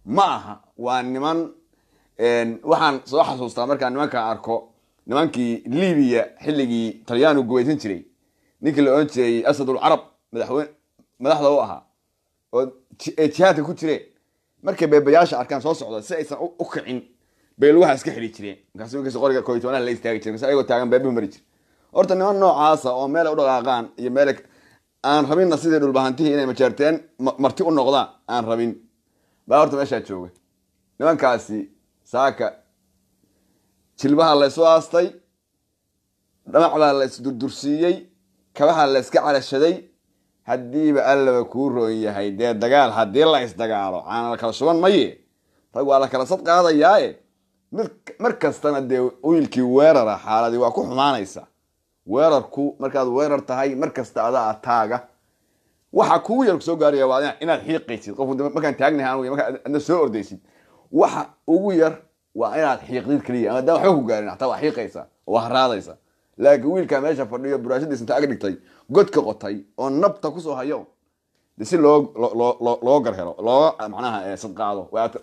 ma aha waa niman waxaan soo xasuustaa markaan nimankaan arko nimankii libiya xilligii talyaanu gubaysan jiray ninkii la odhan jiray asadul carab madaxweyne madaxda u ahaa oo ay jihaadka ku jireen markay beebayaasha arkaan soo socda si aysan u kicin bay lugaha iska xidhi jireen markaas markiis qoriga koytonaha la istaagi jiray markaas ayagoo taagan beebuhu mari jir horta niman noocaasa oo meelay u dhaqaaqaan iyo meel aan rabinna sidii dhulbahantihii inay majeerteen marti u noqdaan aan rabin baa horta meeshaa jooga nimankaasi saaka jilbaha laysu aastay dhamacbaa la isdurdursiiyey kabaha la iska calashaday haddiiba allaba kuu roon yahay dee dagaal haddii la isdagaalo caana la kala shuban maye rag waa la kala sad qaadayaaye mid mar kastana dee wiilkii weerara xaaladii waa ku xumaanaysa weerarku markaad weerar tahay mar kasta adaa taaga waxa kugu yar soo gaaraya waa inaad xiiqaysid qofku markaan taagnahay anigu markaa adna soo ordaysid waxa ugu yar waa inaad xiiqdid keliya ama hadaan waxba ku gaarin xataa waa xiiqaysa waa haraadaysa laakiin wiilkaa meesha fadhiyo buraashadiis inta ag dhigtay godka qotay oo nabta kusoo hayo de si loo loo loo garhelo looga macnaha sadqaado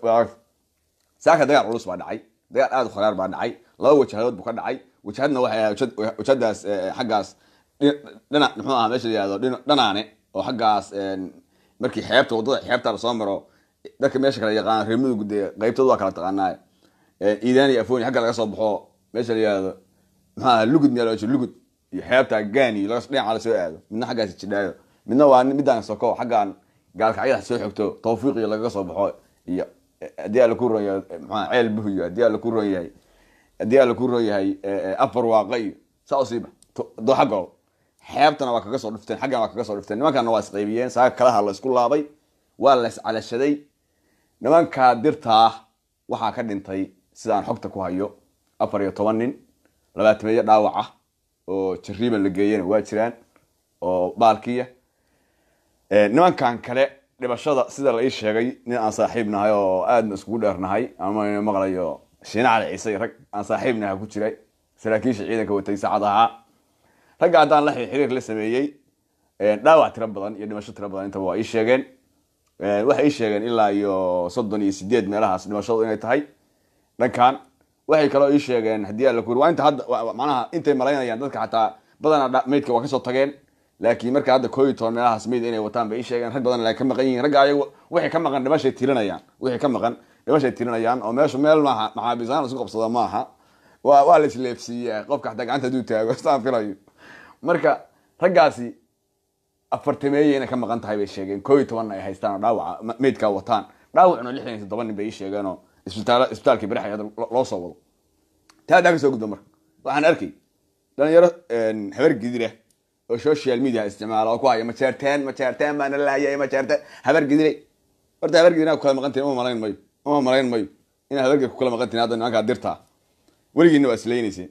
saaka dagaal culus baa dhacay dagaal aada u kharaar baa dhacay laba wajahadood buu ka dhacay wajahadna waxay ahayd wajahadaas xaggaas dhina muxuu ahaa meesha la yihahdo dhanaane oo xaggaas markii xeebta waddada xeebta lasoo maro dadka meesha kala yaqaan reer mudug dee qaybtooda waa kala taqaanaa iidaan iyo afoni xagga laga soo baxo meesha la yihahdo muxuu ahaa lugud miyaa loo lugud iyo xeebta gaani dhinaca lasoo aado midna xaggaas jidhaayo midna waa midaan soko xaggaan gaalkacyada soo xogto tawfiiqiyo lagaga soo baxo iyo haddii alla ku ron yahay maxaa ceel buhiyo haddii alla ku ron yahay haddii alla ku ron yahay afar waaqa iyo saa usiiba dooxa gol xeebtana waa kaga soo dhufteen xaggana waa kaga soo dhufteen nimankana waa isqaybiyeen saaka kalaha la isku laabay waa la iscalashaday nimankaa dirtaa waxaa ka dhintay sidaan xogta ku hayo afar iyo toban nin labaatameeyo dhaawac ah oo jariiban la geeyana waa jiraan oo baalkiya nimankan kale dhibashada sida la ii sheegay nin aan saaxiib nahay oo aadna iskugu dheernahay ama maqlayo shiina cali ciise rag aan saaxiib nahay ku jiray saraakiisha ciidanka watay saacad ahaa ragga haddaan la xiriir la sameeyey dhaawac tiro badan iyo dhimasho tiro badan intaba waa ii sheegeen waxay ii sheegeen ilaa iyo soddon iyo sideed meelahaas dhimashadu inay tahay dhankan waxay kaloo ii sheegeen haddii alla kuri waa inta hadda macnaha intay malaynayaan dadka xataa badanaa meydka waa kasoo tageen laakiin marka hadda koo iyo toban meelahaas meyd inay wataan bay ii sheegeen rag badan ay ka maqan yihiin ragga ayagu wixii ka maqan dhimashay tirinayaan wixii ka maqan dhimashay tirinayaan oo meeshu meel maaha maxaabiisaan isku qabsada maaha waa waa la isleefsiiyaa qofka xataa gacanta haduu taago saan filayo marka raggaasi afartameeye inay ka maqan tahay bay sheegeen koo iyo tobanna ay haystaan oo dhaawaca meydkaa wataan dhaawacuna lixdan iyo toddoba nin bay ii sheegeen oo isbitaal isbitaalkii barax hadda loo soo wado taa haddaa ka soo gudba marka waxaan arkay dhalinyaro habar gidira oo social media isticmaala oo ku haya majeerteen majeerteen baana laayay majeerteen habar gidire horta habar gidire ku kala maqan tihin uma malayn mayo uma malayn mayo inaa habargid ku kala maqan tihin hadda nimankaa dirtaa weligiina waa islaynayseen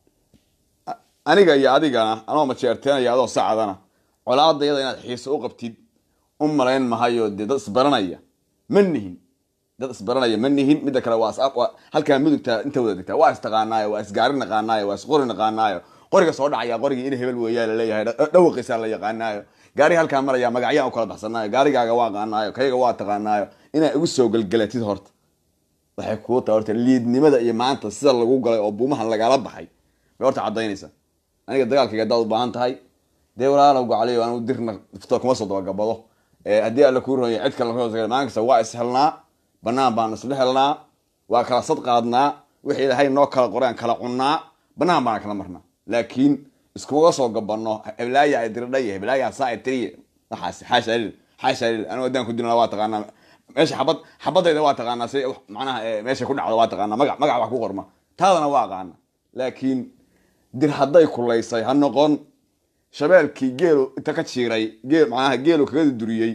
aniga iyo adigana anoo majeerteenaya adoo sacadana colaada iyada inaad xiiso u qabtid u malayn mahayo dee dad isbaranaya ma nihin dad isbaranaya ma nihin midda kale waa halkaa mudugta inta wada degtaa waa istaqaanaayo waa isgaari naqaanaayo waa isqori naqaanaayo qoriga soo dhacaya qorigii in hebel weeyaa laleeyahay dhawaqiisaa la yaqaanaayo gaariga halkaa maraya magacyaan u kala baxsanaayo gaarigaaga waa qaanaayo kayga waa taqaanaayo inaa igu soo gelgelatid horta waxay kuu tahay horta liidnimada iyo maanta sida lagu galay oo buumahan lagala baxay bay horta cadaynaysa aniga dagaalkayga haddaad u baahan tahay dee walaalow gacaliyo anigu dirna fito kuma soo dabagabado haddii alla kuu ronya cid kale maalin kasta waa ishelnaa banaan baan isla helnaa waa kala sad qaadnaa wixii ilaahay noo kala qoreen kala cunnaa banaan baana kala marnaa laakiin iskuga soo gabano heblaaya ay diridhay heblaaya saa ay tiriye waxaas xaasha lil xaasha lil anigu haddaan ku dilna waa taqaanaa meesha xabad xabadayda waa taqaanaa si macnaha meesha ku dhacdo waa taqaanaa magac magac wax ku qorma taadana waa aqaana laakiin dir hadday kulaysay ha noqon shabeelkii geelu inta ka jiiray geel macnaha geelu kaga duriyey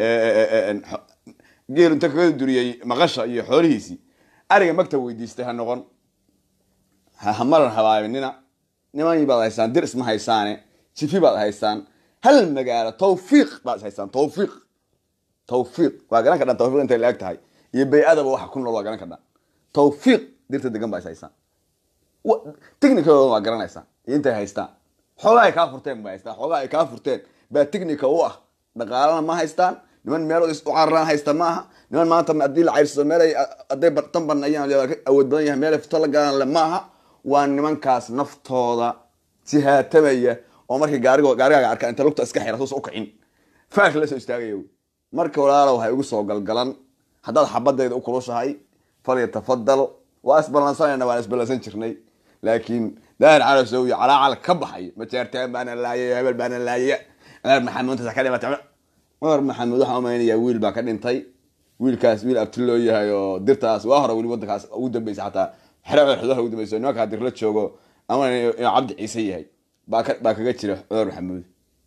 geelu inta kaga duriyey maqasha iyo xoolihiisii ariga magta weydiistay ha noqon hamaran habaabinina niman baad haysaan dir isma haysaane jifi baad haysaan hal magaalo tawfiiq baad haysaan tawfiiq tawfiiq waa garan kadhan tawfiiq intay la-eg tahay iyo bay-adaba waxa ku nool waa garan kadhan tawfiiq dirta degan baa is haysaan technicadooda waa garanaysaan iyo intay haystaan xoogaa ay kaa furteen ba haystaan xoogaa ay kaa furteen baa technica u ah dhaqaalana ma haystaan niman meelood is u cararaan haysta ma aha niman maanta haddii la cayrsado meel ay hadday tan banayaan ka awood badan yahay meel ay fito la galaan le ma aha waa nimankaas naftooda sihaatamaya oo markii gaarigo gaarigaaga arka inta lugta iska xira suusa u kicin faak la soo istaagaya wey marka walaalow ha igu soo galgalan haddaad xabadayda u kulushahay falyatafadal waa isballansanayna waan isballansan jirnay laakiin daahir calasow iyo calaacal ka baxay majeertaan baana laayay hebel baana laayay cumar maxamuud intaas ka dhimatay cumar maxamuud waxaan umaynayaa wiil baa ka dhintay wiilkaas wiil abti loo yahay oo dirtaas waa hore weli wadankaas ugu dambeysa xataa xero xedaha ugu dambeysa nimankaa dir la joogo ama inuu cabdi ciise yahay baa ka baa kaga jira cumar maxamuud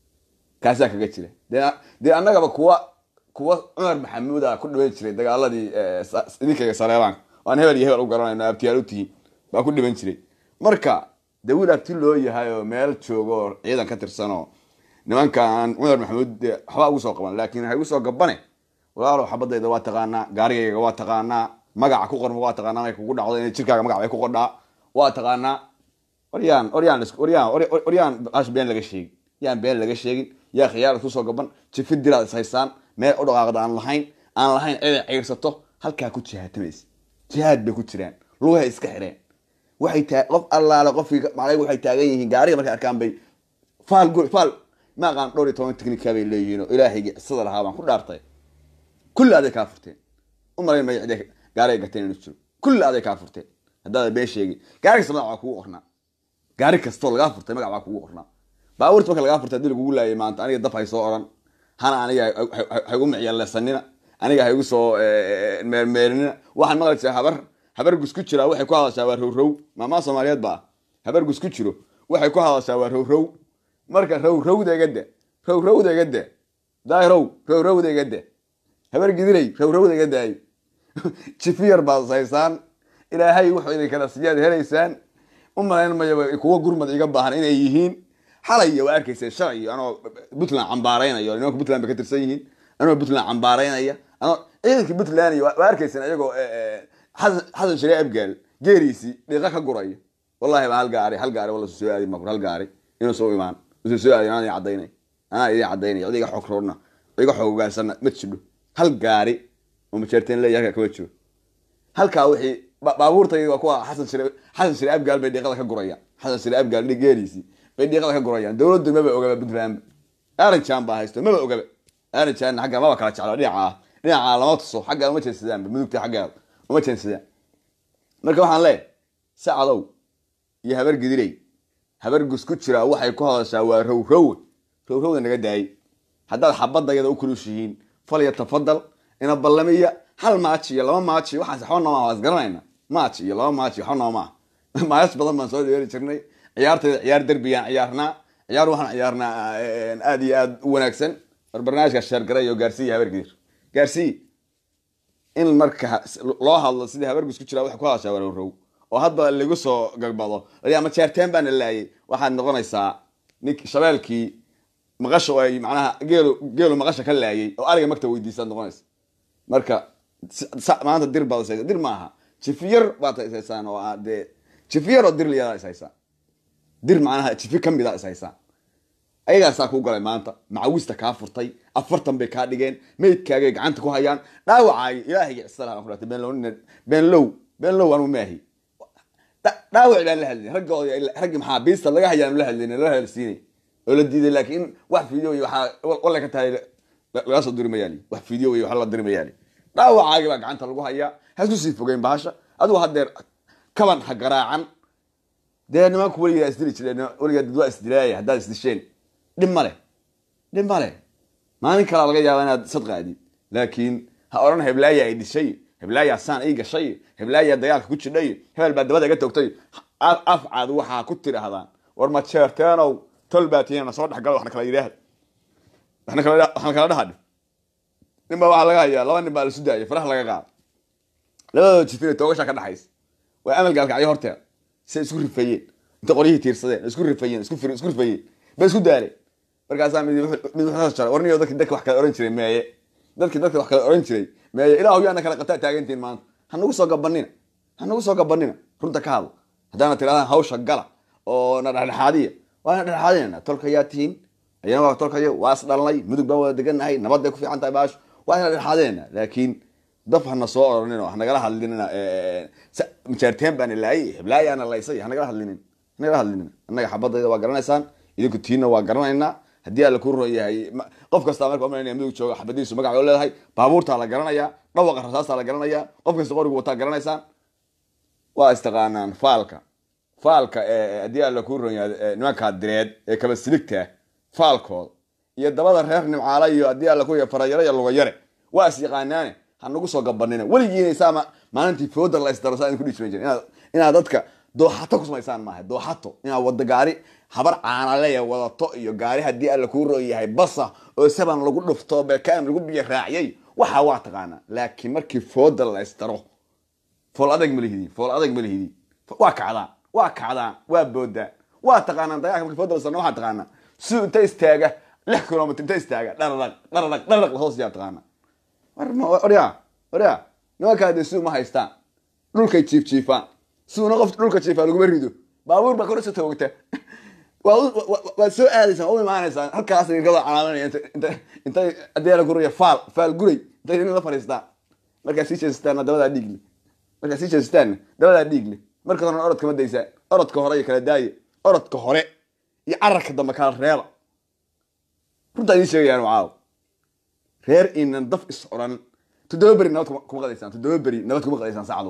kaasaa kaga jira dee dee annagaba kuwa kuwa cumar maxamuud a ku dhiman jiray dagaaladii idinkaga saleebaan aan hebel iyo hebel u garanayno abtiyaal u tihiin baa ku dhiman jiray marka de wiil abti loo yahay oo meel joogo oo ciidan ka tirsanoo nimankaan cumar maxamuud de waxba ugu soo qaban laakin waxay ugu soo gabane walaalow xabadayda waa taqaanaa gaarigayga waa taqaanaa magaca ku qorma waa taqaanaa inay kugu dhacdo in jirkaaga magac bay ku qodhaa waa taqaanaa waryaan waryaan waryaan waryaan ash been laga sheegin yaan been laga sheegin yaa khiyaar isku soo gaban jifi diraad is haysaan meel u dhaqaaqda aan lahayn aan lahayn cid ay ciirsato halkaa ku jihaatamaysa jihaad bay ku jiraan lugahay iska xireen waxay taa qof allaale qofkii macnaheedu waxay taagan yihiin gaariga markay arkaan bay faal gur faal ma aqaan dhowr iyo toban technica bay leeyihiin oo ilaahaygi cisada lahaa baan ku dhaartay kulli aday kaa furteen u malayn maya ciday gaariga gateen inuu jiro kulli aday kaa furteen haddaada been sheegin gaari kasta magac waa kugu qornaa gaari kastoo lagaa furtay magac waa kugu qornaa baabuurta marka lagaa furtay haddii lagugu laayay maanta aniga dab hay soo odhan hana aniga haygu micyaalesanina aniga haygu soo meermeerinina waxaan maqli jiraa habar habar gus ku jiraa waxay ku hadashaa waa rowrow maamaa soomaaliyeed ba ah habar gus ku jiro waxay ku hadashaa waa rowrow marka rowrowda iga de rowrowda iga de daahirow rowrowda iga de habar gidilay rowrowda iga daayo jifiyar baad haysaan ilaahay wuxuu idin kala siyaad helaysaan u malayn maya kuwa gurmad iga baahan inay yihiin xalay waa arkayseen shalay anoo puntland cambaaraynayo nimanka puntland bay ka tirsan yihiin anoo puntland cambaaraynaya anoo ciidanka puntland waa arkayseen ayagoo xasan shariic abgaal geeriisii dhiiqa ka guraya wallahi ba hal gaari hal gaari walla soo aadi makur hal gaari inuu soo imaan usan soo aadin anaa idin cadaynay anaa idin cadaynay cid iga xoog roodna iga xooggaasana ma jidho hal gaari oo majeerteen leeyahay halkaa kama jiro halkaa wixii baabuurtayga waa kuwa xasan shari xasan shari abgaal bay dhiiqada ka gurayaan xasan shari abgaal geeriisii bay dhiiqada ka gurayaan dowladdu maba ogaba puntland aranjan baa haysto maba ogaba aranjan xagga maba kala jeclo dhinaca ah dhinaca lama tuso xagga uma jeensadaanba mudugta xaggeeda uma jeensadaan marka waxaan leeyahay sacadow iyo habar gidiley habar gus ku jiraa waxay ku hadashaa waa rowrowe rowrowda naga daayay haddaad xabadayada u kulushihiin falya tafadal ina ballamiya hal maaji iyo laba maaji waxaas waxba nooma waa isgaranayna maaji iyo laba maaji waxba nooma ah maayas badan baan soo dheeri jirnay ciyaartayda ciyaar derbiyaan ciyaarnaa ciyaar waxaan ciyaarnaa aad iyo aad u wanaagsan war barnaamijka sheergaray oo gaarsiiya habar gidir gaarsii in marka loo hadlo sidii habar gus ku jiraa waxay ku hadashaa waa rowrow oo hadba lagu soo gagbado ama jeerteen baana laayay waxaad noqonaysaa nink shabeelkii maqasha oo ay macnaha geelu geelu maqasha ka laayay oo ariga magta weydiisaad noqonaysa marka maanta dir baad ishaysa dir maaha jifiyar baad ishaysaan oo dee jifiyar oo dir liyadaa ishaysaan dir macnaha jifi kamida ishaysaan ayagaasaa kuu galay maanta macawista kaa furtay afartan bay kaa dhigeen meydkaagay gacanta ku hayaan dhaawacaayo ilaahayga cisalaha baan ku dhahtay beenlow beenlow beenlow anu maahi dhaawac baan la hadlay raggooda raggii maxaa biista laga hayaan la hadlayn la hadalsiinay oo la diiday laakiin wax video iyo waxaa walla ka tahay laga soo diri mayaali wax video iyo wax la diri mayaali dhaawacaagi baa gacanta lagu hayaa hasku sii fogeyn bahasha adigu haddeer kaban ha garaacan dee nimanku weligaa isdili jireen weligaa dad waa isdilaaya haddaad isdisheen dhib ma leh dhib ma leh maalin kalaa laga yaaba inaad sadqaadid laakiin ha odhan heblaaya ay dishay heblaaya saan ii gashay heblaaya dagaalka ku jidhay hebel baa dabada iga toogtay afcaad waxaa ku tidhaahdaan war ma jeerteenow tol baa tiina soo dhexgalo waxna kala yidhaahd waxna kala dhahadh nin baa waxaa laga hayaa laba nin baa lasu daayay faraha laga qaado labadooda jifina toogashaa ka dhaxaysa waa amal gaalkacyo horteeda say isku rifayeen inta qoryihii tiirsadeen isku rifayeen isku rifayeen bay isku daaleen markaasaa mid mid wuxuu jaray warniyo dadki dadka wax kala oran jiray meeye dadki dadka wax kala oran jiray meeye ilaahu yaana kala qabtaa taagantiin maanta ha nagu soo gabanina ha nagu soo gabanina runta ka hadla haddaana tirahdaan hawsha gala oo na dhexdhexaadiya waana dhexdhexaadinayna tolka yaa tihiin ayana waa tolkayo waa is dhalnay mudug baan wada degannahay nabad bay ku fiican tahay baasho waa ina dhexaadeena laakiin daf hana soo oranino hanagala hadlinina majaarteen baana laayay heblaayaana laysay hanagala hadlinin hanagala hadlinin annaga xabadayda waa garanaysaan idinku tiina waa garanaynaa haddii alla ku ron yahay qof kastaa marka umalanaya midug jooga xabadiisu magaca oo leedahay baabuurtaa la garanayaa dhawaqa rasaastaa la garanayaa qof kasta qorigu wataa garanaysaan waa istaqaanaan faalka faalka haddii alla ku ron yahay nimankaa direed ee kaba siligta faalkooda iyo dabada reer nimcaala iyo haddii alla ku yahay farayare iyo lugayare waa is yaqaanaane hanagu soo gabanina weligiina saama maalintii fooda la isdaro saa idinku dhihi jiran inaad inaad dadka dooxato ku samaysaan maaha dooxato inaad wada gaari habar caanaleya wadato iyo gaari haddii alla kuu roo yahay basa oo saban lagu dhufto bekaan lagu biyo raaciyay waxaa waa taqaanaa laakiin markii fooda la isdaro fool adag ma lihidi fool adag ma lihidi waa kacdaan waa kacdaan waa boodaan waa taqaanaan dagaalka markii fooda la isdaro waxaa taqaanaa si inta istaaga lix kilomitr inta istaaga dhararaq dhararaq dhararaq lahoos yaa taqaanaa waryaa waryaa nimankaa dee si uma haystaan dhulkay jiif jiifaan siuna qof dhulka jiifaa laguma rido baabuur baa korasa toogta waad soo aadaysaan u imaanaysaan halkaas rikada calaamanaya intay haddii la guraya faal faal guray intay nin la fadhiistaan markaa sii jeesataanna dabadaa dhiigle markaa sii jeesataanna dabadaa dhiigle marka horena orodka ma daysaan orodka hore iyo kala daaye orodka hore iyo cararka dambe kala reeba runtaa idiin sheegayaan caaw reer inan daf is odhan toddoba beri nabad kuma qadaysaan toddoba beri nabad kuma qadaysaan saacadu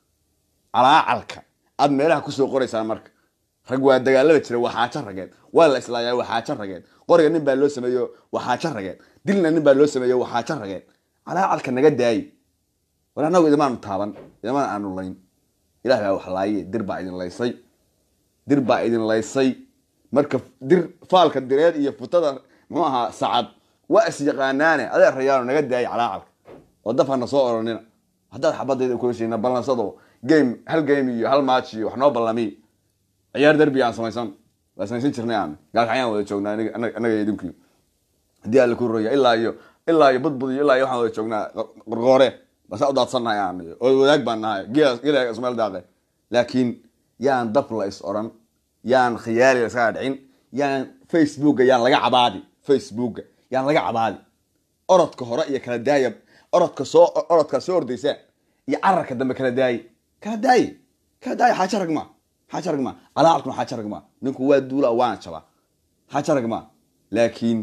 calaacalka aad meelaha kusoo qoraysaan marka rag waa dagaalada jira waa xaajo rageed waa la islaayaa waa xaajo rageed qoriga nin baa loo sameeyo waa xaajo rageed dilna nin baa loo sameeyo waa xaajo rageed calaacalka naga daayi war annagu idimaanu taaban idimaan aanu layn ilah baa wax laaye dir baa idin laysay dir baa idin laysay marka dir faalka direed iyo futada muxuu ahaa sacad waa is yaqaanaane adee rayaano naga daayi calaacalka oo daf hana soo oranina haddaad xabadayda kulashayna ballansado game hal game iyo hal match iyo wax noo ballamiy ciyaar derbi aan samaysan waa samaysan jirnay aan gaalkacyaan wada joognaa annaga idinku haddii alla ku roya ilaa iyo ilaa iyo budbud iyo ilaa iyo waxaan wada joognaa qorqoore basaa u daadsannahay aan oo wadaag baan nahay gela ismail daaqe laakiin yaan daf la is oran yaan khiyaali la iskaga dhicin yaan facebooka yaan laga cabaadi facebooka yaan laga cabaadi orodka hore iyo kala daaya orodka soo orodkaa soo ordaysaan iyo cararka dambe kala daaye kala daaye kala daaye xaajo rag maa xaajo rag maa calaacalkuna xaajo rag maa ninku waa duula waana jabaa xaajo rag maa laakiin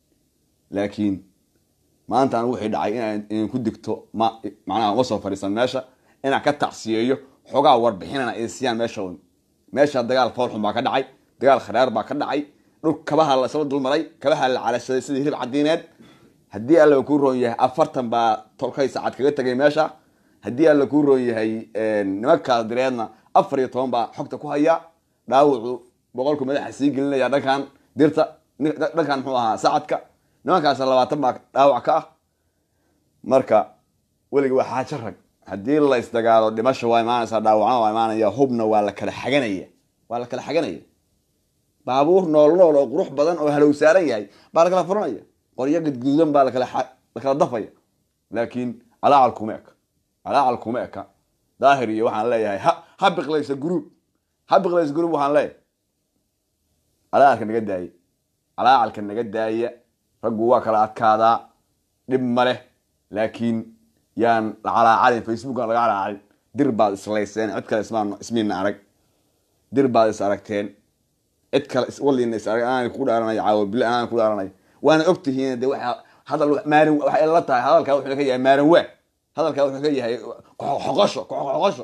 laakiin maanta an wixii dhacay inaan idinku digto ma macnaha uma soo fadhiisan meesha inaan ka tacsiyeeyo xoogaa warbixinana isiyaan meesha un meesha dagaal foolxun baa ka dhacay dagaal kharaar baa ka dhacay dhul kabaha la isla dulmaray kabaha la calashaday sidii hilib cadiineed haddii alla kuu roon yahay afartan baa tolkay saacad kaga tegay meesha haddii alla kuu roon yahay nimankaas direedna afar iyo toban baa xogta ku haya dhaawacu boqolku madaxa sii gelinaya dhankan dirta dhankan muxuu ahaa sacadka nimankaas labaatan baa dhaawac ka ah marka weligi waa xaajo rag haddii la isdagaalo dhimasha waa imaanaysaa dhaawacna waa imaanaya hubna waa la kala xaganaya waa la kala xaganaya baabuur nool nool oo qurux badan oo halow saaran yahay baa la kala furanaya qoryo gadguudan baa lakala lakala dafaya laakiin calaacal kuma eka calaacal kuma eka daahir iyo waxaan leeyahay ha ha biqlaysa gruub ha biqlaysa gruub waxaan leeyahay calaacalka naga daaya calaacalka naga daaya raggu waa kala adkaadaa dhib ma leh laakiin yaan la calaacalin facebookan laga calaacalin dir baad islayseen cid kale ismaan ismiina arag dir baad is aragteen cid kale waliina is arag anaan ku dhaaranaya caawa bile anaan ku dhaaranaya waana ogtihiin de waa hadal maarin waxay la tahay hadalkaa wuxuu ka yahay maarin waa hadalkaa wuxuu ka yahay xoqosho xoqosho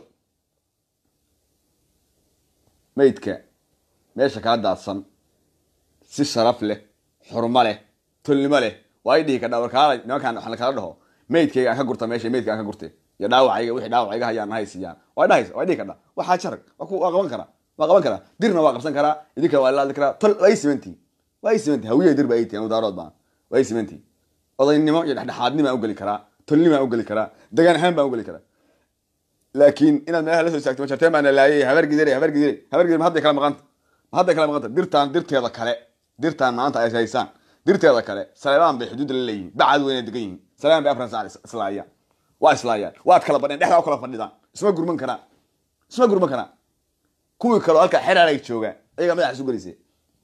maydka meesha kaa daadsan si sharaf leh xurmo leh tolnimo leh waa i dhihi kadhaa warkaala nimankaan waxaan kala dhaho maydkayga aan ka gurta meesha maydka aan ka gurtay iyo dhaawacayga wixii dhaawacayga hayaan nahaysiyaan waa dhahaysa waa dhihi kadhaa waxaa jarag waa qaban karaa waa qaban karaa dirna waa qabsan karaa idinka waa ilaali karaa tol waa i simantihin waa i simantihin hawiyaha dir baa ay tihin daarood baan waa i simantihin odaynimo iyo dhexdhexaadnimo aan ugeli karaa tolnimo aan ugeli karaa degaan ahaan baan ugeli karaa laakiin inaad meelaha la soo istaagto majarteen baana laayay habar gidire habar gidire habar gidire ma hadday kala maqanta ma hadday kala maqanta dirtaan dirteeda kale dirtaan maanta ay haysaan dirteeda kale saleebaan bay xuduudda la leeyihiin bacad weyna degan yihiin saleebaan bay afran saac islaayaan waa islaayaan waad kala badheen dhexdaa u kala fadhidaan isma gurman karaan isma gurman karaan kuwii kaleo halkaa xeraalay joogaan ayagaa madaxa isu gelisay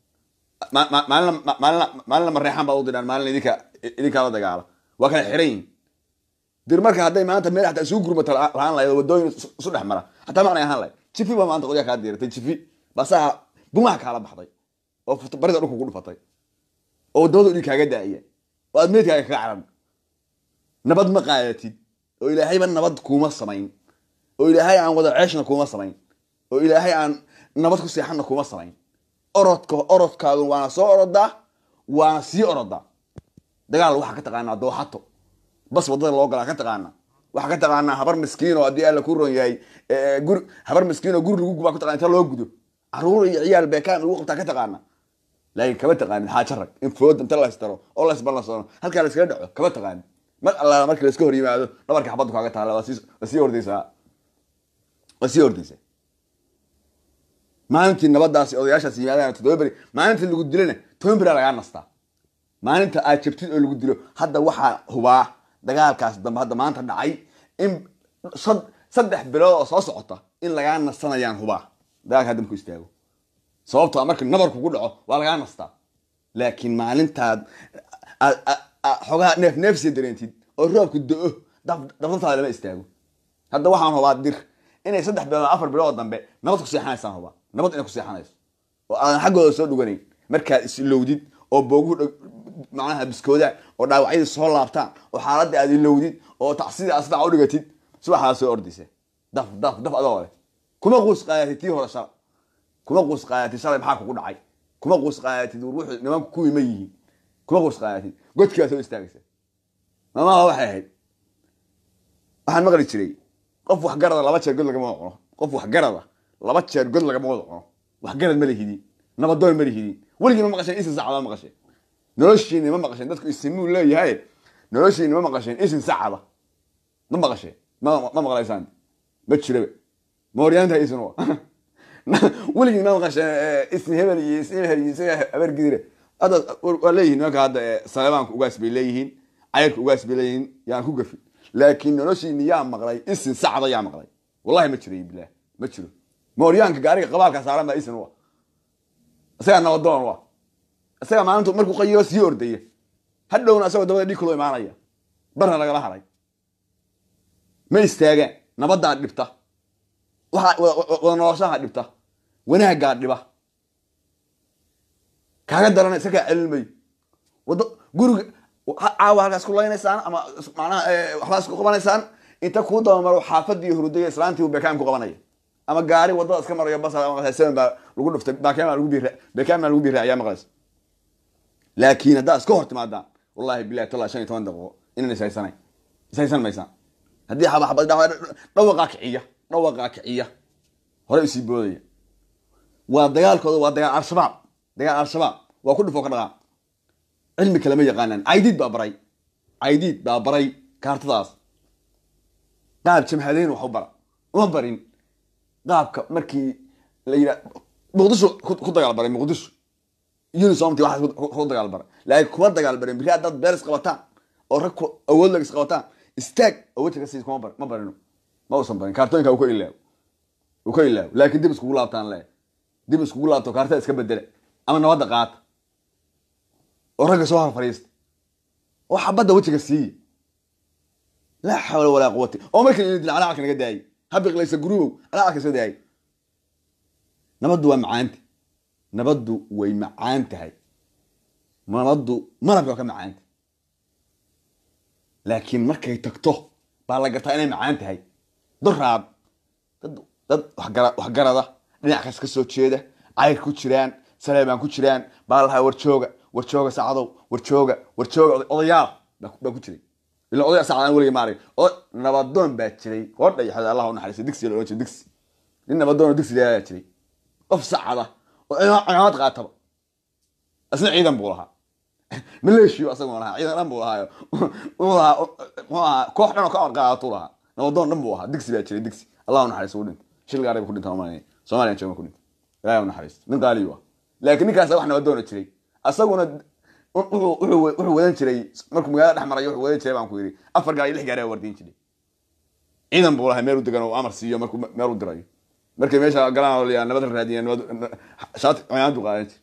maalina maalina mareexan baad u diraan maalina idinka idinkaa la dagaala waa kala xiran yihin dir marka hadday maanta meel xataa isugu gurmata lahaan lahayd oo wadooyin isu dhex mara xataa macnay ahaan lahayd jifi baa maanta qolyaa kaa diiratay jifi basaa bumaha kaala baxday oo barida dhulka ku dhufatay oo wadamada dhig kaaga daaya oo aad meedkaaga kaga caran nabad ma qaadatid oo ilaahayba nabad kuuma samayn oo ilaahay aan wada ceeshna kuuma samayn oo ilaahay aan nabad ku seexanna kuuma samayn orodka orodkaagu waana soo orodaa waana sii orodaa dagaal waxaa ka taqaanaa dooxato bas wadada loo galaa ka taqaanaa waxaa ka taqaanaa habar miskiin oo haddii alla ku ron yahay guri habar miskiin oo guri lagu gubaa ku taqana inta loo gudo caruur iyo ciyaal beekaan lagu qabtaa ka taqaanaa laakiin kama taqaanid xaajo rag in fooda inta laystaro oo laysballansono halkaa layskaga dhaco kama taqaanid mar allaala markii layska hor yimaado dhabarka xabaddu kaaga taala waa sii ordaysaa waa sii ordaysaa maalintii nabadaasi odayaashaas yimaadaan toddoba beri maalintii lagu dilana toban beria lagaa nastaa maalinta aad jabtid oo lagu dilo hadda waxaa hubaa dagaalkaas dambe hadda maanta dhacay in saddex bilood oo soo socota in lagaa nasanayaan hubaa dagaalka hadda marku istaago sababto marka nabar kugu dhaco waa lagaa nastaa laakiin maalintaad xoogaha neef neefsiya dareentid oo roobku do-o dabdabtaada lama istaago hadda waxaan hubaa dir inay saddex bilood afar bilood dambe nabad ku seexanaysaan hubaa nabad inay ku seexanayso oo aadan xaggooda soo dhuganayn markaad isilowdid oo booguhu macnaha biskoodaan oo dhaawacyadii soo laabtaan oo xaaladda aad ilowdid oo tacsidii asbaca u dhigatid subaxaa soo ordaysa daf daf daf adoo leh kuma quus qaadatid tii hore shala kuma quus qaadatid shalay maxaa kugu dhacay kuma quus qaadatid wuxuu nimanku kuwii ma yihiin kuma quus qaadatid godkaa soo istaagaysa mamaha waxay ahayd waxaan maqli jiray qof waxgarada laba jeer god lagama wada cuno qof waxgarada laba jeer god lagama wada cuno waxgarad ma lihidin nabadoon ma lihidin weligii ma maqasheen isin sacada ma maqasheen noloshiini ma maqasheen dadku isimuu leeyahay noloshiini ma maqasheen isin sacada ma maqasheen ma ma maqlaysaan ma jiraba ma horyaanta isin wa weligii ma maqasheen isin hebel iyo isin hebel iyo isaga habar gidire hadda waa leeyihiin nimanka hadda saleebaanka ugaas bay leeyihiin cayrka ugaas bay leeyihiin yaan ku gafi laakiin noloshiini yaa maqlay isin sacda yaa maqlay wallahi ma jiro bilah ma jiro ma horyaanka gaariga qabaalka saaran baa isin wa isagaa nabadoon wa isagaa maalintu markuu qayiro sii ordaya hadhowna isagoo dabada dhig kuloo imaanaya barna lagala haray ma istaagaan nabaddaa dhibta waxa wada noloshaha dhibta wanaaggaa dhiba kaaga darana isagaa celin mayo wado guriga caawa halkaas ku laynaysaan ama macnaha waxbaas ku qabanaysaan inta kuu dabamaro xaafadii hurudaya islaantii bekaan ku qabanaya ama gaari wadada iska marayo bas seven baa lagu dhuftay bekaan baa lagu biira bekaan baa lagu biira ayaa maqlaysa laakiin haddaa iska hor timaadaan wallahi bilahi talla shan iyo toban daqiiqo inaan ishaysanayn ishaysan maysaan haddii xaba xabad dhawaqaa kiciya dhawaqaa kiciya hore isii boodaya waa dagaalkooda waa dagaal al-shabaab dagaal al-shabaab waa ku dhufoo ka dhaqaa cilmi kale ma yaqaanaan caydiid baa baray caydiid baa baray kaartadaas qaab jamhadeyn wax u bara uma barin qaabka markii la yidha muqdisho ku dagaal baray muqdisho unisomti waxaas ku dagaal baray laakiin kuma dagaal barin biri haddaad beeris qabataan oo rag awood lag is qabataan istaag awoodta ka siis kuma bar ma barino ma uusan barin kaartooyinka uu ka ilaawo uu ka ilaawo laakiin dib iskugu laabtaan le dib iskugu laabto kaartada iska bedela ama nabadda qaata oo ragga soo hor fadhiista oo xabadda wejiga siiya laa xawla walaa quwata oo markan ina dil calacalka naga daayay habiqlaysa gurubow calacalka soo daayay nabaddu waa macaanta nabaddu way macaan tahay nabaddu malabka waa ka macaanta laakiin markay tagto baa la gartaa inay macaan tahay doraad dad dad waxgara waxgarada dhinac kas ka soo jeeda cayr ku jiraan saleebaan ku jiraan baa lahaa warjooga warjooga saacadow warjooga warjooga odayaal baa ku jiray ila odaya saacadaan weliga maarag oo nabadoon baa jiray oo dhayaxda allah u naxariista digsi la ohan jiray digsi nin nabadoon digsi laa jiray qof sacada oo cimaamad qaataba isna ciidan buu lahaa maleeshiyo asagoo lahaa ciidan dhan buu lahaayo wuxuu lahaa muxuu ahaa koox dhan oo ka orqaadatuu lahaa nabadoon dhan buu ahaa digsi baa jiray digsi allah u naxariista u dhinta shil gaari ku dhinta malanaya soomaaliyan jooga ku dhinta ilaahay u naxariista nin qaaliyu ah laakiin ninkaas wax nabadoona jiray asaguna wuxuu wadan jiray markuu magaalada dhex marayo wuxuu wadan jiray baan ku yidhi afar gaar iyo lix gaari wardiin jiray ciidan buu lahaa meel u degan oo amar siiyo markuu meel u dirayo markay meesha galaan la nabad la raadiya nabad shaati cimaamadu qaadan jir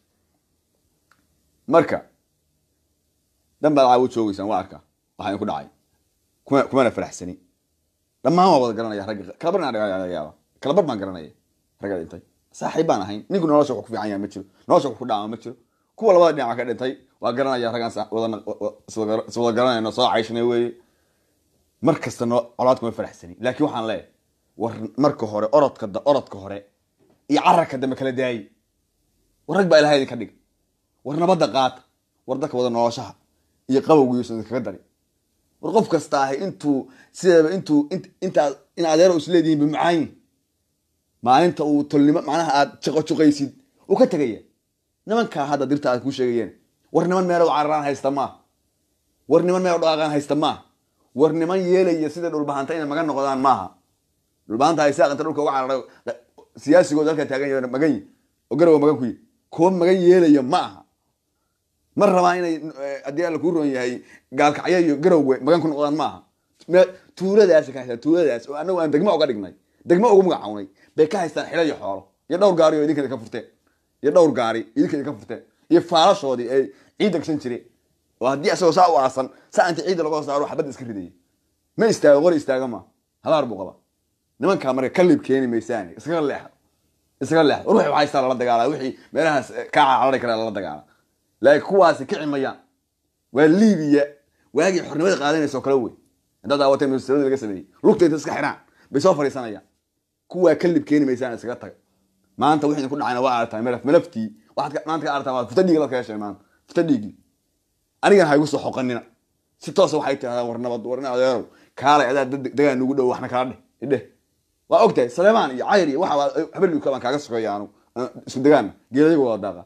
marka dan baad caawo joogeysaan waa arkaa waxaa idinku dhacay kuma kumana faraxsani dhammaan waa wada garanaya ragga kalabar laga yaaba kalabar baan garanaya ragga dhintay saaxiib baan ahayn ninku nolosha wax ku fiican yahay ma jiro nolosha wax ku dhaama ma jiro kuwa labada dhinac ka dhintay waa garanaya raggaan sa- wada iswada iswada garanayno soo cayshnay weeye mar kasta no colaad kuma faraxsani laakiin waxaan leeyahay war marka hore orodka da orodka hore iyo cararka dambe kala daayi war rag baa ilahay idinka dhig war nabadda qaata war dadka wada noloshaha iyo qabowgiisu idinkaga dari war qof kasta ahay intuu sideeba intuu int- intaa in adeero isleedihiin bimacaayin maalinta uu tolnimo macnaha aad juqajuqaysid uu ka tegaya nimankaa hadda dirta aad kuu sheegayeen war niman meelow cararaan haysta maaha war niman meelow dhaqaaqaan haysta maaha war niman yeelaya sida dhulbahanta inay magan noqdaan maaha dhulbahanta haysaa inta dhulka uga cararay siyaasigooda halkaa taagan yahay magan yi oo garowa magan ku yi kuwa magan yeelaya ma aha ma rabaa inay eh, haddii alla kuu roon yahay gaalkacyo iyo garowwe magan ku noqdaan maaha Me- tuuladaas ka haystaan tuuladaas oo anagu aan degmo uga dhignay degmo ugu magacawnay bay ka haystaan xilo iyo xoolo iyo dhowr gaari oo idinka idinka furteen iyo dhowr gaari idinka idinka furteen iyo faalashoodii ay ciidda gashan jireen oo haddii isagoo saa u aasan saa inta ciidda laga saaro xabadda iska ridaya ma istaago qori istaaga ma habaar buu qaba nimankaa marka kalib keeni maysaani iskaga leexa iskaga leexa war wixii haystaa lala dagaala wixii meelahaas eh, kaa carari kara lala dagaala laakiin kuwaasi kici mayaan waa liibiya waagii xornimada qaadanaysa oo kale wey haddaad daawatay ministrada laga sameeyey lugta inta iska xiraan bay soo fadhiisanayaan kuwaa kalib keeni maysaan iskaga taga maanta wixii idinku dhacayna waa aragtaa malaf malaftii waxaad ka- maanta ka aragtaa waa futa dhiigi la ka heshay maanta futa dhiigi anigan ha igu soo xoqanina si toosa waxay tidhahdaa war nabad war nin adeerow kaalay adaa dad degaa nugu dhow waxna kala dheh idheh waa ogtahay saleemaan iyo cayr iyo waxa habelka baan kaaga sokeeya anu aan isku degaana geedayagu wada daaqa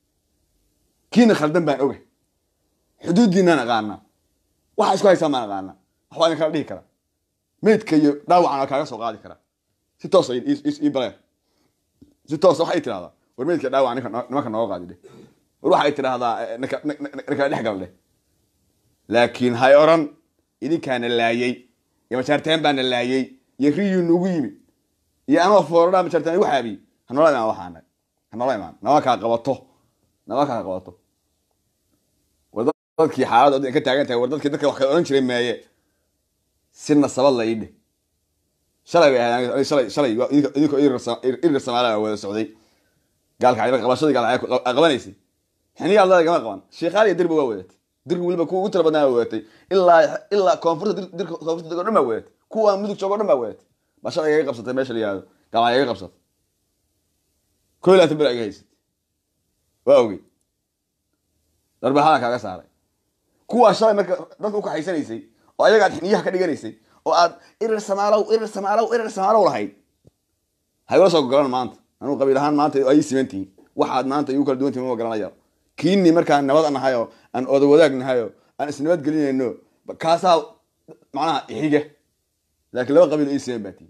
kiina khaldan baan oga xuduuddiinaan aqaanaa waxa isku haysaan baan aqaanaa waxbaa idin kala dhihi karaa meydka iyo dhaawacan waa kaaga soo qaadi karaa si toosa ii- ii ii baleer si toosa waxay tidhahdaa war meydka dhaawaca ninka noo- nimanka nooga qaadi dheh war waxay tidhahdaa eh, ninka nin- nin- ninkala dhex gal dheh laakiin hay oran idinkaana laayay iyo majaarteen baana laayay iyo riyuu nugu yimid iyo anoo foorada majaarteen igu xaabiyey hanoola imaan waxaana hanoola imaan naba kaa qabato naba kaa qabato war dadkii xaaladda ka taagan tahay war dadkii dadka wax kala odhan jiray meeye si nasabad la ii dheh shalay bay ahayd aniga- shalay shalay waa idinka idinkoo irir samaala wada socday gaalka cayba qabashadii gaalka qabanaysay xiniya aldada gama qaban sheekhaal iyo dirba waa wadatay dirka weliba kuwa ugu tira badnaa waa wadatay ilaa ilaa koonfurta dir- dirka koonfurta dego dhan baa wadatay kuwa mudug joogo dhan baa wadatay baa shalay iga qabsatay meesha la yihahdo gaalka iga qabsatay koo iyo labaatan beri iga haysatay waa ogey darbaxadan kaaga saaray kuwaa shalay marka dadka ukaxaysanaysay oo ayagaad xiniyaha ka dhiganaysay oo aad irir samaalow irir samaalow irir samaalow lahayd haygula soo gogolan maanta anuu qabiil ahaan maanta ay siman tihiin waxaad maanta igu kala duwan tihiin ma garanaya kiini markaan nabad nahayo aan oda wadaag nahayo aan isnabad gelinayno kaasaa macnaha ixiga laakiin laba qabiil oo ii siman baa tihiin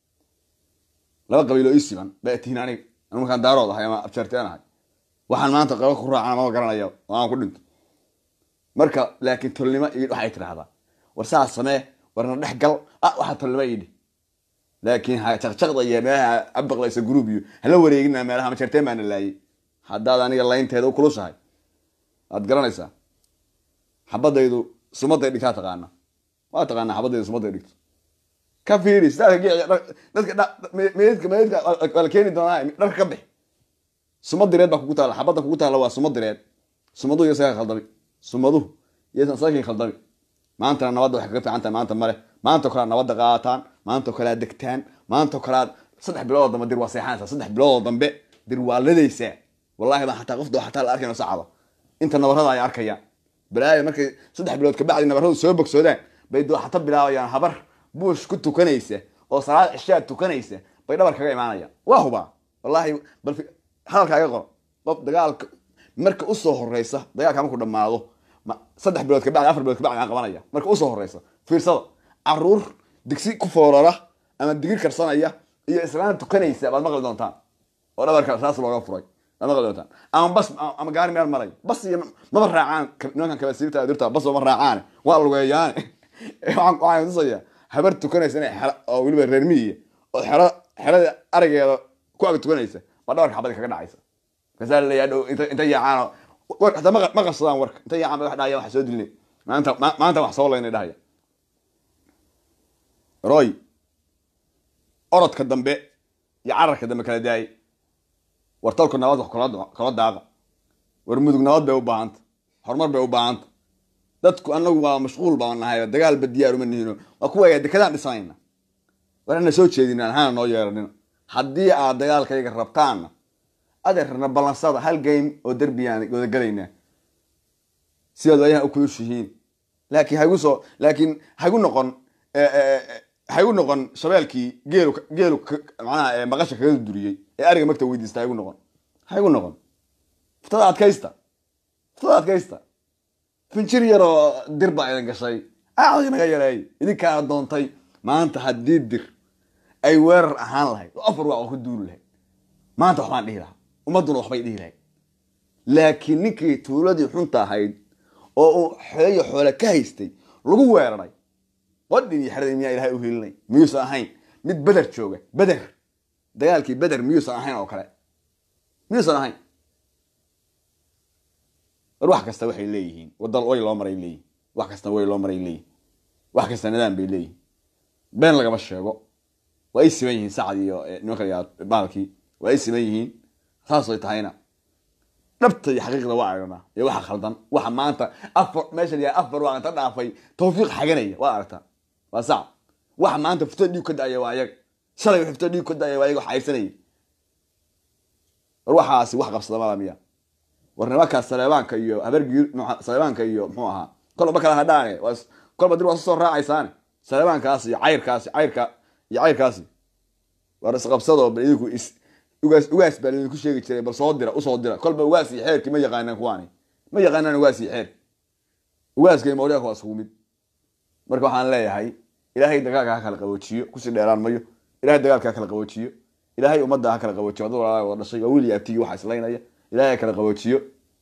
laba qabiil oo ii siman baa tihiin aniga anu markaan daarood ahay ama abjeerteen ahay waxaan maanta qaba ku raacana ma garanaya oo aan ku dhinto marka laakiin tolnimo ii waxay tidhahdaa war saas samee warna dhex gal ah waxaa tolnimo ii dhih laakiin ha jaqjaqda iyo meelaha abaqlaysa group iyo hala wareegina meelaha majarteen baana laayay haddaad aniga laynteeda u kulushahay waad garanaysaa xabadaydu sumaday dhigtaa taqaana waa taqaanaa xabadaydu sumaday dhigto ka fiiri sidaas dadka meedka meedka waa la keeni doonaa dharka ka bix sumad direed baa kugu taala xabadda kugu taala waa sumad direed sumaduhu iyo saga khaldami sumaduhu iyo sakin khaldami maantana nabadda waxay kaga fiican tahay maanta male maanta kale aad nabadda qaataan maanta kale aad degtaan maanta kale aad saddex biloodoo dambe dir waa seexanaysaa saddex biloodoo dambe dir waa ladaysaa wallahi baa xataa qofda xataa la arkayno sacaba inta nabarada ay arkayaan balaayo markay saddex bilood kabacdi nabaradu soo bogsoodaan bay dooxato bilaabayaan habar buush ku tukanaysa oo salaad cishaad tukanaysa bay dhabar kaga imaanayaan waa hubaa wallahi bal hadalkaaga qor qof dagaalka marka usoo horeysa dagaalka markuu dhamaado saddex bilood kabacdi afar bilood kabacdi aan qabanaya marka usoo horeysa fiirsada caruur digsi ku foorara ama digir karsanaya iyo islaan tukanaysa baad maqli doontaan oo dhabarka saas looga furay baad maqli doontaan ama bas ama gaari meel maray bas iyo maba raacaan nimankan kabasiirta dirta bas ma raacaan waa lugeeyaane waxaan tusaya habar tukanaysa inay xero oo weliba reer miyiga oo xero xerada arigeeda ku ag tukanaysa baa dhabarka xabadi kaga dhacaysa kasaa laleeyaa dhow inta inta yaacaano hataa ma qabsadaan warka inta yaacaan ba wax dhahaya wax soo dilne maanta maanta wax soo laynay dhahaya roy orodka dambe iyo cararka dambe kala daayay war talku nabad wax kala daaqa war mudug nabad bay u baahanta horumar bay u baahanta dadku anagu waa mashquul baan nahay dagaalba diyaar uma nihino waa kuwa dekadaan dhisanayna war ana soo jeedina hana noo yeeranina haddii aad dagaalkayga rabtaanna adeerna ballansada hal game oo derbiyaan wadagalaynaa sidaad waayahan u kulushihiin laakiin hagu soo laakiin hagu noqon hagu noqon shabeelkii geelu geelu macnaha maqasha kaga duriyey ee ariga magta weydiista hagu noqon hagu noqon ftada adkaysta ftada adkaysta finjir yaroo dir baa idin gashay aadi naga yareey idinkaa doontay maanta haddii dir ay weerar ahaan lahayd oo afar waa oo ku duuli lahayd maanta waxbaan dhihi lahaa ummadduna waxbay dhihi lahayd laakiin ninkii tuuladii xunta ahayd oo uu xoeyo xoole ka haystay lagu weeraray qodhin iyo xeradii miyaa ilahay u hilinay miyuusan ahayn mid beder jooga beder dagaalkii beder miyuusan ahayn oo kale miyuusan ahayn war wax kasta waxay leeyihiin wadal way loo maray leeyihin wax kasta way loo maray leeyihin wax kasta nidaam bay leeyihin been lagama sheego waa ay siman yihiin sacad iyo nimanka baalkii waa ay siman yihiin saasay tahayna dhabta iyo xaqiiqda waa aragnaa iyo waxa khaldan waxa maanta afar meeshan yahay afar waa inta dhaafay tawfiiq xaganaya waa aragtaa waa sacad waxa maanta furtada dhiig ka da-aya waa ayaga shalay wax furtada dhiig ka da-aya waa ayaga wax xayrsanaya war waxaasi wax qabsada mala miya war nimankaas saleebaanka iyo habargii saleebaanka iyo muxuu ahaa kolba kala hadhaane kolba dir waa soo raacaysaane saleebaankaas iyo cayrkaasi cayrka iyo cayrkaasi war isqabsadoo bal idinku is ugaas ugaas baa laidinku sheegi jiray bal soo dira usoo dira kolba ugaas iyo xeerkii ma yaqaanaan kuwaani ma yaqaanaan ugaas iyo xeer ugaaska iyo mawliyaaka waa iskugu mid marka waxaan leeyahay ilaahay dagaalka ha kala qaboojiyo kusii dheeraan mayo ilahay dagaalka ha kala qaboojiyo ilaahay ummadda ha kala qaboojiyo wadda walaalaa wada dhashay waa wiil iyo abtigii waxa islaynaya ilahay ha kala qaboojiyo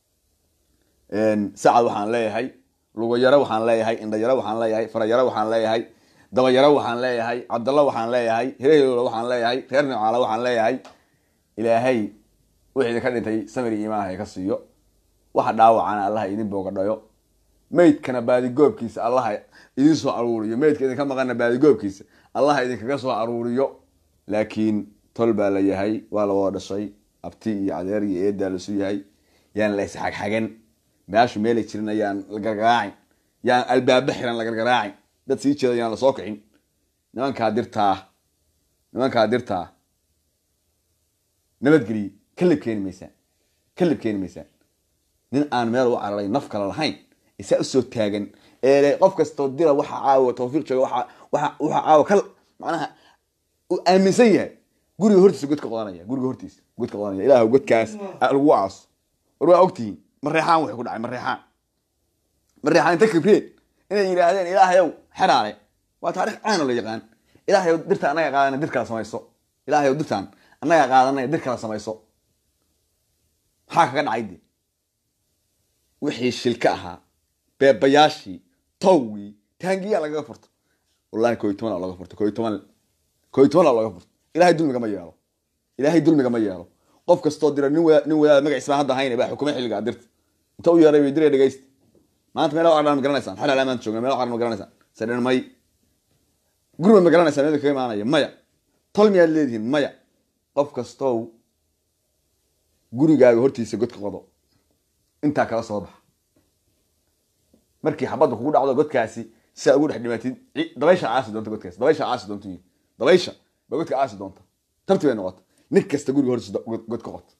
sacad waxaan leeyahay lugayaro waxaan leeyahay indhayaro waxaan leeyahay farayaro waxaan leeyahay dabayaro waxaan leeyahay cabdalla waxaan leeyahay hireheloola waxaan leeyahay reer nimcaala waxaan leeyahay ilaahay wixii idinka dhintay samir iyo imaanha ka siiyo waxa dhaawacana allaha idin boogadhayo meydkana baadigoobkiisa allaha idin soo aruuriyo meydka idinka maqana baadigoobkiisa allaha idinkaga soo aruuriyo laakiin tol baa la yahay waa la wada dhashay abti iyo adeer iyo eedaa lasu yahay yaan la isxagxagan meeshu meelay jirin ayaan la gargaraacin yaan albaaba xiran la gargaraacin dad sii jeeda yaan lasoo kicin nimankaa dirtaa nimankaa dirtaa nabadgeliye kalib keeni maysaan kalib keeni maysaan nin aan meel u cararay naf kale lahayn isaa usoo taagan ee qof kastoo dira waxa caawa tawfiiq jooga waxa waxa waxa caawa kal macnaha uu aaminsan yahay guriga hortiisa godka qodanaya guriga hortiisa godka qodanaya ilaah godkaas lagu aaso war waa ogtihiin mareexaan waxay ku dhacay mareexaan mareexaan inta kibreen inay yidhaahdeen ilaahayow xeraale waa taarikh caana la yaqaan ilaahayow dirta annaga qaadana dir kala samayso ilaahayow dirtaan annaga qaadanaya dir kala samayso maxaa kaga dhacay de wixii shilka ahaa beebayaashii towgii taangiyaa lagaga furto wallahi koo iyo toban laga furto koo iyo toban koo iyo toban laga furto ilaahay dulmiga ma yeelo ilaahay dulmiga ma yeelo qof kastoo dira nin wadaad nin wadaad magaciisa baan hadda hayna baa xukumay xilligaa dirta inta u yeeray way diray dhegaysta maanta meelo aqran ma garanaysaan xalal maanta joogna meelo aqran ma garanaysaan sadhan may guriba ma garanaysaan meelka kaga imaanaya maya tol miyaad leedihiin maya qof kastow gurigaaga hortiisa godka qodo intaa kala soo baxa markii xabadda kugu dhacdo godkaasi si aad ugu dhex dhimatid dabaysha caasi doonta godkaasi dabaysha caasi doonta dabaysha ba godka caasi doonta tarti bay noqota nin kasta guriga hortiisa god ka qoto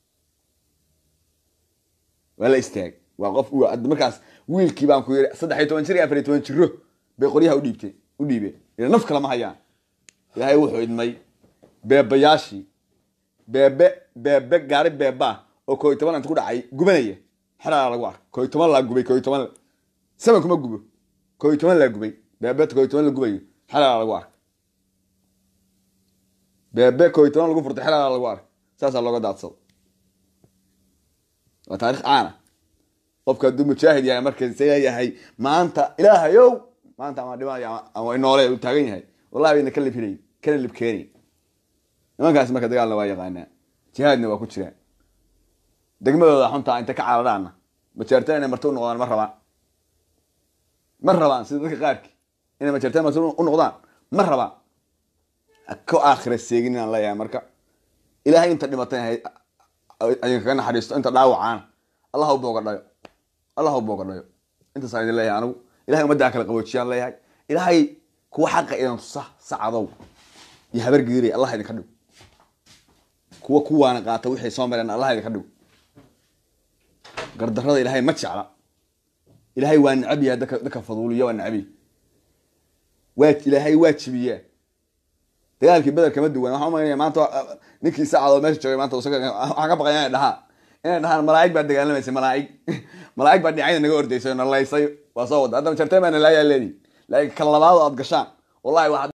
waa la istaag waa qof markaas wiilkii baan ku yiri saddex iyo toban jir iyo afar iyo toban jiro bay qoryaha udhiibteen u dhiibeen ila naf kale ma hayaan ilaahay wuxuu idmay beebayaashii beebe beebe gaari beebaa oo koo iyo toban inta ku dhacay gubanaya xeraa lagu arka koo iyo toban laa gubay koo iyo toban saban kuma gubo koo iyo toban laa gubay beebeta koo iyo toban la gubayo xeraa lagu arka beebe koo iyo toban lagu furtay xeraa lagu arka saasaa looga daadsado waa taarikh caana qofka hadduu mujaahid yahay markase yahay maanta ilaahayow maanta ama dhimanaya ama noole uu taagan yahay wallahi bayna ka lib helayn kana lib keenayn nimankaas marka dagaalna waa yaqaanaa jihaadna waa ku jiraan degmadooda xuntaa inta ka cararaana majeerteen inay marti u noqdaan ma rabaan ma rabaan sida dadka qaarkii inay majeerteen marti u noqdaan ma rabaan ka aakhira seegin inaan leeyahay marka ilaahay inta dhimatay kaga naxariisto inta dhaawacaana allah ha u boogadhayo allah ha u boogadhayo intaasaan idin leeyahay anigu ilahay ummaddaa kala qaboojiyaan leeyahay ilaahay kuwa xaqa idan tusa sacadow iyo habar geeray allah idinka dhigo kuwa kuwaana qaata wixii soo mareen allah idinka dhigo gardarrada ilaahay ma jecla ilaahay waa necab yahay dadka dadka faduuliya waa necab yahay waa ilaahay waa jibiyaa dagaalkii beder kama duwan waxaan umaynaya maanta ninkii saacadoo meesha joogay maanta waxaan ka baqaya inay dhahaan inay dhahaan malaa'ig baa dagaalamaysay malaa'ig malaa'ig baa dhinacayda naga ordaysay oo nalaysay waa soo wada haddaba jartay baa nalaayaa leedihi laakiin kan labaad oo aad gashaan wallahi waa